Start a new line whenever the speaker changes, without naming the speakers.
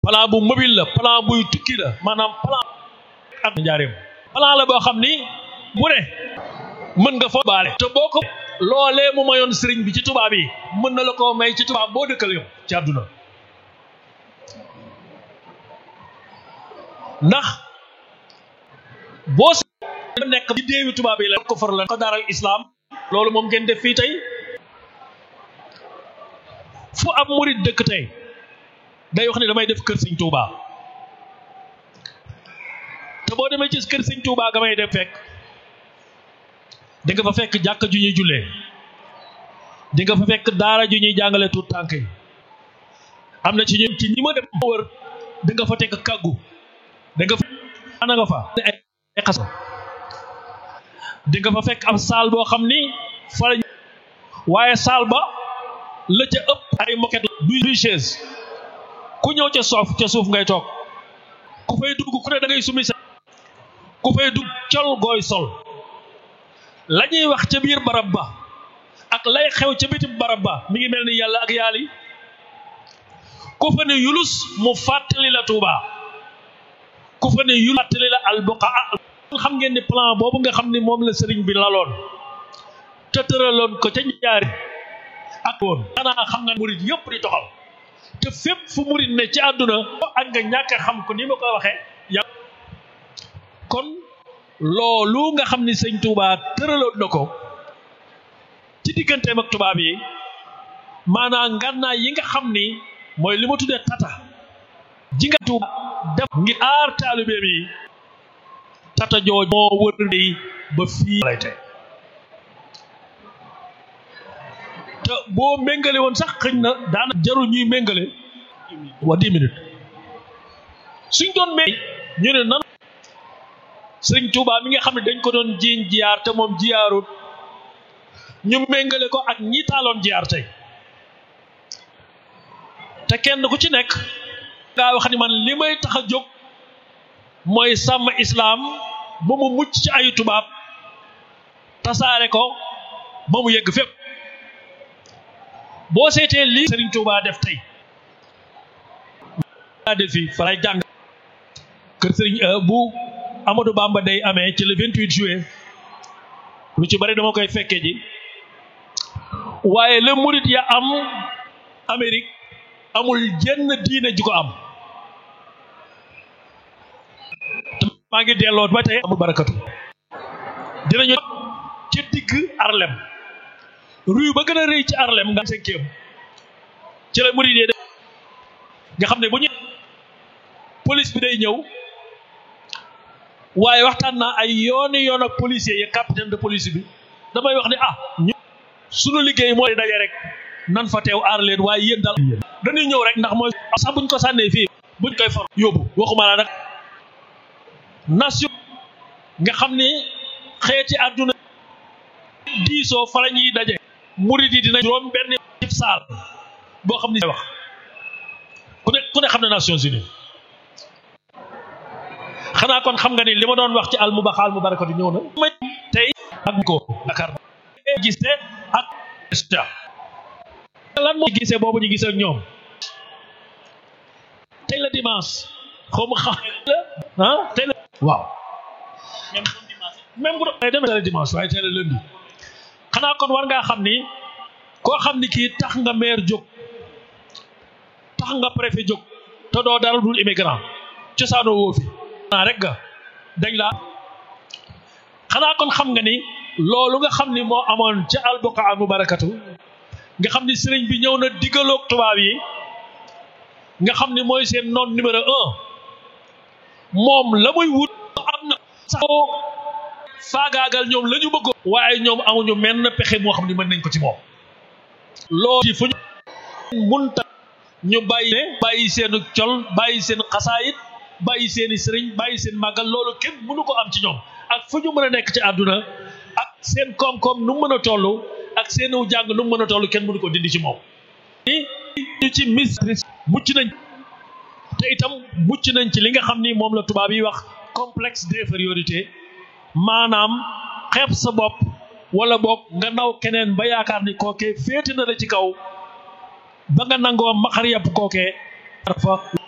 plan bu mobile la plan buy tukki la maanaam plan at njaareem plan la boo xam ni bu ne mën nga fa baale te boo ko loolee mu mayoon sëriñ bi ci tubaab yi mën na la ko may ci tubaab boo dëkkal yow ci àdduna ndax boo nekk ci déewi tubaab yi la ko far la ko daaral islam loolu moom ngeen def fii tey fu ab murit dëkk tey day wax ne damay def kër sëñ Touba te boo demee ci kër sëñ Touba ga may def fekk di nga fa fekk jàkka ju ñuy jullee di nga fa fekk daara ju ñuy jàngale tuut tànk yi am na ci ñu ci ñi ma dem wër di nga fa tekk kàggu di nga fa ana nga fa ay xas di nga fa fekk am saal boo xam ni fa la waaye saal ba la ca ëpp ay moquette du chaise ku ñëw ca soof ca suuf ngay toog ku fay dugg ku ne da ngay sumi sa ku fay dugg col gooy sol la ñuy wax ca biir barab ba ak lay xew ca bitim barab ba mi ngi mel ni yàlla ak yaali ku fa ne yulus mu fàttali la Tuuba ku fa ne yulus fàttali la albuqaa xam ngeen ni plan boobu nga xam ni moom la sëriñ bi laloon te tëraloon ko ca ñaari ak woon xanaa xam nga murit yëpp di toxal te fépp fu murit ne ci àdduna ak nga ñàkk xam ko ni ma koy waxee ya kon loolu nga xam ni sëñ Touba tëraloon na ko ci digganteem ak tubaab yi maanaam ngànnaay yi nga xam ni mooy li ma tuddee tata ji nga Touba def ngir aar taalibe bi tata jooj moo wër di ba fii lay tey te boo méngale woon sax xëñ na daana jarul ñuy méngale wa dix minutes suñ doon méng ñu ne nan sëriñ Touba mi nga xam ne dañ ko doon jiiñ jiyaar te moom jiyaarut ñu méngale ko ak ñi taaloon jiyaar tey te kenn ku ci nekk ngaa wax ni man li may tax a jóg mooy sàmm islaam ba mu mucc ci ayu tubaab tasaare ko ba mu yegg fépp boo seetee lii Serigne Touba def tey daa def fi fa lay jàng kër Serigne bu Amadou Bamba day amee ci le 28 juillet lu ci bari dama koy fekkee ji waaye le murit ya am Amérique amul jenn diine ji ko am maa ngi delloo ba tey amul barakatu dinañu ci digg Harlem rue ba gën a rëy ci Harlem nga cinquième ci la murid yi nga xam ne bu ñu police bi day ñëw waaye waxtaan naa ay yooni yoon ak policier yi capitaine de police bi damay wax ne ah ñu sunu liggéey mooy daje rek nan fa teew aar leen waaye yéen daal dañuy ñëw rek ndax mooy sax buñ ko sànnee fii buñ koy for yóbbu waxuma la nag nation nga xam ni xeeti àdduna diisoo fa la ñuy daje murid yi dina juróom benn cib saal boo xam ni wax ku ne ku ne xam ne Nations Unies xanaa kon xam nga ni li ma doon wax ci al mubaxa al mubarakatu ñëw na ma tey ak ko Dakar gisee ak lan moo gisee boobu ñu gisee ak ñoom tey la dimanche xaw ma xam la ah tey la waaw même bu doon demee tey la dimanche waaye tey la lundi xanaa kon war ngaa xam ni koo xam ni kii tax nga maire jóg tax nga préfet jóg te doo dara dul immigrant cosaanoo woo fi naa rek nga dañ laa xanaa kon xam nga ni loolu nga xam ni moo amoon ca albuqa al mubarakatu nga xam ni sëriñ bi ñëw na diggaloog tubaab yi nga xam ni mooy seen noon numéro un moom la muy wut am na sax faagaagal ñoom la ñu bëggoon waaye ñoom amuñu menn pexe moo xam ni mën nañ ko ci moom loolu ci fu ñu munta ñu bàyyi ne bàyyi seen col bàyyi seen xasaayit bàyyi seeni sëriñ bàyyi seen màggal loolu kenn mënu ko am ci ñoom ak fu ñu mën a nekk ci àdduna ak seen koom-koom nu mu mën a toll ak seen jàng nu mu mën a toll kenn mënu ko dindi ci moom ñu ci mis mucc nañ te itam mucc nañ ci li nga xam ni moom la tubaab yi wax complexe d'infériorité maanaam xeeb sa bopp wala boog nga naw keneen ba yaakaar ni kookee féete na la ci kaw ba nga nangoo maxar yàpp kookee fa